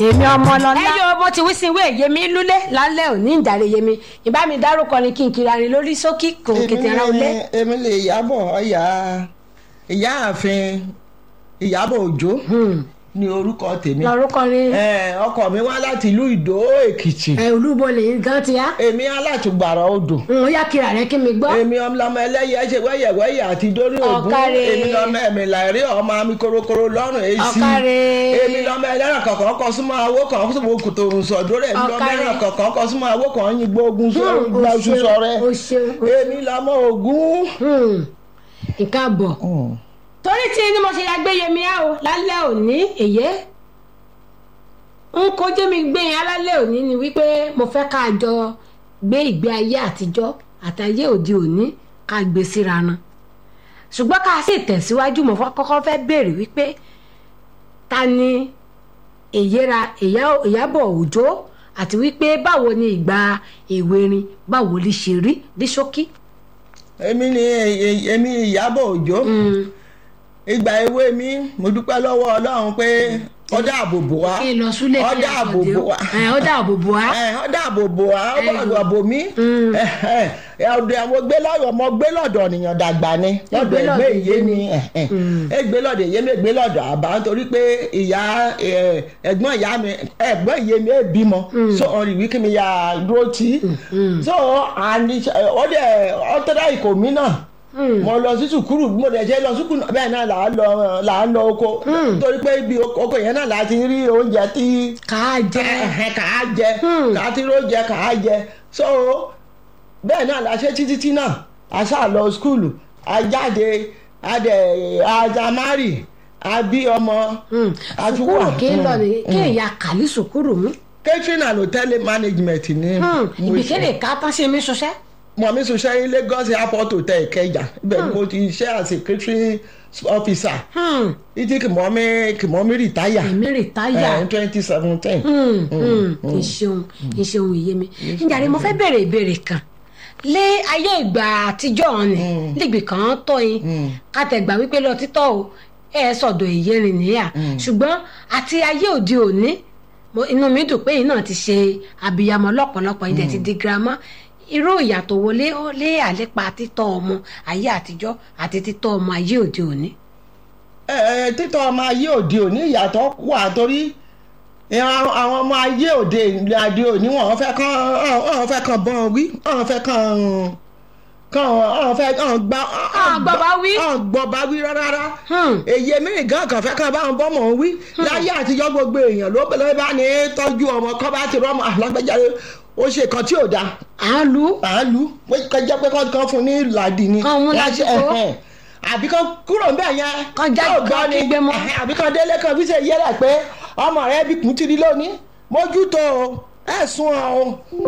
èmi ọmọ lọlá. ẹ yóò mo ti wí sí ìwé yèmí lúlé lálẹ́ òní ìjàre yèmí ìbá mi dárúkọ ni kí n kiri arin lórí sókí kò kété ara olé. èmi lè yábọ̀ ọ̀yà ìyáàfin ìyábọ̀ òjó ní orúkọ tèmi lórúkọ ni Eh, ọkọ mi wá láti ìlú ìdó èkìtì ẹ olúbọlẹ̀ gan ti yá. èmi alátùgbàrà odò n ò yá kiri àrẹ kí mi gbọ́. èmi ọmọ ẹlẹ́yẹ ṣe wẹ́yẹ̀wẹ́yẹ̀ àti dórí ògún Ọ̀kàrẹ̀. èmi lọ́mọ ẹ̀mí làárí ọmọ mi korokoro lọ́rùn èsì Ọ̀kàrẹ̀. èmi lọ́mọ ẹlẹ́ràn kọ̀ọ̀kan kọ súnmọ́ awó kan kó sọ̀rọ̀ kòtò sọ̀dọ̀ rẹ̀ èmi lọ́mọ Ọ̀kàrẹ̀. ẹlẹ́ràn kọ̀ọ̀kan kọ súnmọ́ awó kan yin gbógun Hmm, o gbàṣù ṣeun, sọ̀rẹ́ o ṣeun, o èmi lọ́mọ ògún. Hmm, nǹkan bọ̀. torí tí ni mo ṣe ya gbé yẹmi á o lálẹ́ òní èyí n kò jẹ́ mi gbé yẹn alálẹ́ òní ni wípé mo fẹ́ ká jọ gbé ìgbé ayé àtijọ́ àtayé òde òní ká gbé síra ná ṣùgbọ́n ká sì tẹ̀síwájú mo fẹ́- kọ́kọ́ fẹ́ béèrè wípé ta ni èyíra Ìyá- ìyábọ̀ òjó àti wípé báwo ni ìgbà èwe rin báwo lè ṣe rí ní ṣókí. èmi ni èmi ìyábọ̀ òjó ìgbà èwe mi mo dúpẹ́ lọ́wọ́ ọlọ́run pé ó dáàbò bò wá kí n lọ súlé ó kí n dáàbò àkàndé bò o. wá Ẹ, ó dáàbò bò wá. ẹ ó dáàbò bò wá ó Ẹ, bọ̀ bò mí Mm. ẹ ọdọ àwọn gbé lọ́dọ̀ mo gbé lọ́dọ̀ ènìyàn dàgbà ni lọ́dọ̀ gbé ẹgbẹ́ lọ́dọ̀ ìyé ìyé mi ni. ẹ gbé lọ́dọ̀ ìyé mi gbé lọ́dọ̀ àbá nítorí pé ìyá ẹ, ẹ̀gbọ́n ìyá mi ẹ̀gbọ́n ìyé mi ẹ bímọ so ọ̀rìn wí kí mi yà dúró tì í so àní ó dẹ̀ ọ́tọ́dá ìkò mi náà mo lọ sí sùkúrù bí mo dẹ̀ ṣe lọ sùkúrù náà bẹ́ẹ̀ náà là á lọ là á lọ oko nítorí pé ibi oko yẹn náà là á ti rí oúnjẹ tí ká jẹ. ẹ̀hẹ̀ kà á jẹ Hmm. kà á ti róúnjẹ kà á jẹ so bẹ́ẹ̀ náà la ṣe títí tí náà a ṣáà lọ skúlù a jáde a dẹ̀ a mari a bí ọmọ a tún sùkúrù wà kí n lọ ní kí ìyá kàlí sùkúrù mú. catering and hotel management ni mo ibi ṣe. kéde ká tán ṣe mí ṣọṣẹ́. mọ̀ mi sùn ṣe Lagos airport hotel Ìkẹjà ibẹ̀ ni mo ti ṣe as a catering officer títí kì mọ́ mi kì mọ́ mi rìtáyà èmi rè táyà. twenty seventeen. ìṣeun ìṣeun ìyé mi. njàre mo fẹ́ béèrè ìbéèrè kan lé ayé ìgbà àtijọ́ ni nígbì kan tọ́ yín kàtẹ́gbà wípé lọ títọ́ o ẹ sọ̀dọ̀ ìyẹrin níyà ṣùgbọ́n àti ayé òde òní mo- inú mi dùn pé yín náà ti ṣe abiyamọ lọ́pọ̀lọpọ̀ yín dẹ̀ ti di girama irú ìyàtọ̀ wo lé lé àlépa títọ́ ọmọ ayé àtijọ́ àti títọ́ ọmọ ayé òde òní. ẹ ẹ títọ́ ọmọ ayé òde òní ìyàtọ̀ wà torí ìran àwọn ọmọ ayé òde ìlàdí òní wọn fẹ́ kàn wọn fẹ́ kàn bọ́n wí wọn fẹ́ kàn kàn wọn fẹ́ kàn gbá Kàn gbọ́ bá wí. kàn gbọ́ bá wí rárá Hmm. èyí mìíràn gan kàn fẹ́ kàn bá wọn bọ́mọ̀ wí láyé àtijọ́ gbogbo èèyàn ló ló bá ní tọ́jú ọmọ kọ́ bá ti rọ́mọ alágbèjáde ó ṣe kan tí ò dáa à ń lu à ń lu pé kọjá pé kọ́ fún ní làdì ni. Kàn mú ládì kó. Ẹhẹn. àbí kan kúrò ń bẹ̀ yẹn. Kàn já- Yóò gbọ́ kàn ni. kígbe mọ́. Ẹhẹn, àbí kan délé kan fi ṣe yẹ́rẹ̀ pé ọmọ rẹ bí kùn ti rí lónìí mójútó o ẹ̀sùn o.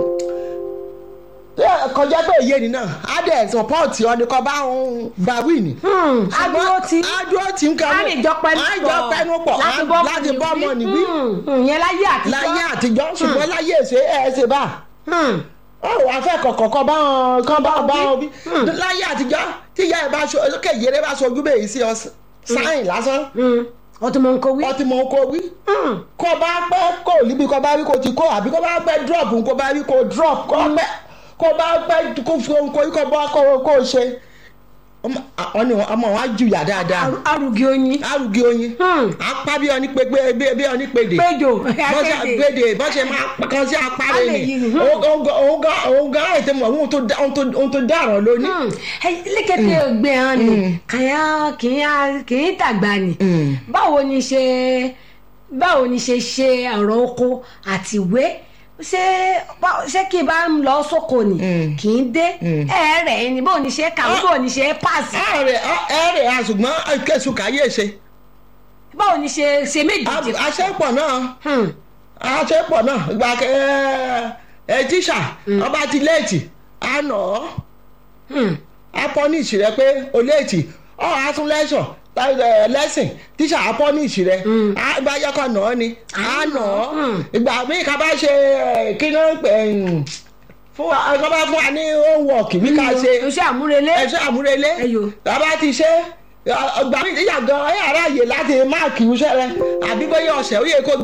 Ṣé kọjá pé èyí ni náà á dẹ̀ sọpọ́ọ̀tì ọdún kan bá òun bá wí ni. adúró tí adúró tí ń kan a lè jọ pẹnu pọ̀ á jọ pẹnu pọ̀ láti á- bọ́ láti bọ́ ọmọ nìwí. ìyẹn láyé àtijọ́ láyé àtijọ́ ṣùgbọ́n láyé èsè ẹ̀ ṣe bá Hmm. ó wàá fẹ́ kọ̀kọ̀ kan bá wọn kan bá wọn bá wọn bí láyé àtijọ́ tí ìyá ẹ̀ bá so lókè ìyẹ́rẹ́ bá sojú bẹ́ẹ̀ sí ọ sáyìn lásán Hmm. ọtí mo ń kó wí. ọtí mọ̀ kó wí Hmm. kó bá pẹ́ kó níbi kó bá rí kó ti kó àbí kó bá pẹ́ drop kó bá rí kó drop kó pẹ́ kó bá pẹ́ kó fi ohun kó yí kó bá kó kó ṣe ọmọ àwọn ọmọ wa jùyà dáadáa Aru- arugi oyin. arúgbó oyin Hmm. apá bí ọní pé bí bí ọní pèdè péjò bọ́sẹ̀ akéde. gbèdè bọ́sẹ̀ máa kan sí apárẹ̀ Alẹ́ yìí ni ni. òun gan òun gan àìtẹ́ mọ̀ ohun tó dá- ohun tó- ohun tó dáràn lónìí. Hmm. Ẹ, lékété ògbé hàn ni kàyà kìí kìí tàgbà ni báwo ni ṣe báwo ni ṣe ṣe ọ̀rọ̀ oko àti ìwé ṣé bá- ṣé kí n bá ń lọ sóko ni kì í dé ẹ rẹ̀ ni báwo ni ṣe kàwé báwo ni ṣe pàṣẹ ẹ̀rẹ̀ ẹ̀rẹ̀ àṣùgbọ́n kẹsùn káyé ṣe báwo ni ṣe ṣe méjèèjì. àṣepọ̀ náà Hmm. àṣepọ̀ náà ìgbà kẹ ẹ tíṣà ọba ti léètì àná Hmm. apọ́nìṣì rẹ pé o léètì ọ àtúnlẹ́sọ̀ lẹ́sìn tíṣà apọ́nìṣì rẹ ìgbà yọkọ̀ náà ni àná ìgbà míì ká bá ṣe ẹ, kí ló ń pè é, fún wa ká bá fún wa ní homework bí ká ṣe iṣẹ́ àmúrelé. ẹṣẹ àmúrelé Ẹyọ. bàbá ti ṣe ọgbà mi ìyá gan ẹ àráyè láti máàkì iṣẹ́ rẹ àbí bóyá ọ̀sẹ̀ ó yẹ kó